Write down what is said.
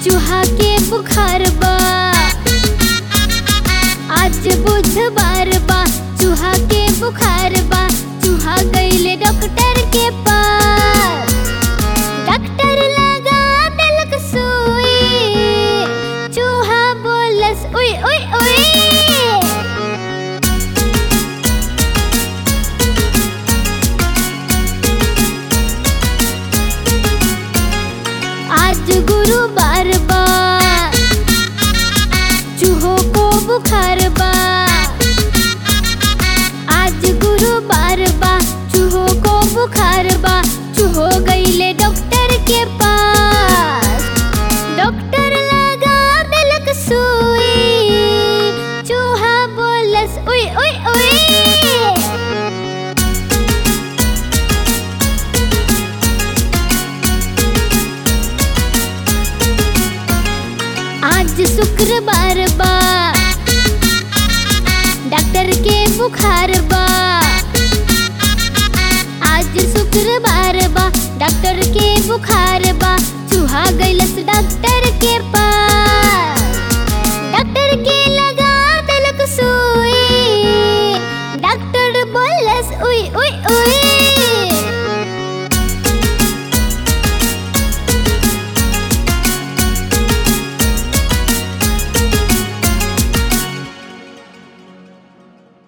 चूहा के बुखार बा आज बुधवार बा चूहा के बुखार बा चूहा गईले डॉक्टर के पास डॉक्टर लगा देलक सुई चूहा बोलस उई उई उई आज गुरुवार बा चूहों को बुखार बा आज गुरुवार बा चूहों को बुखार बा चूहो गईले डॉक्टर के पास डॉक्टर लगा देलक सुई चूहा बोलस उई उई उई आज शुक्रवार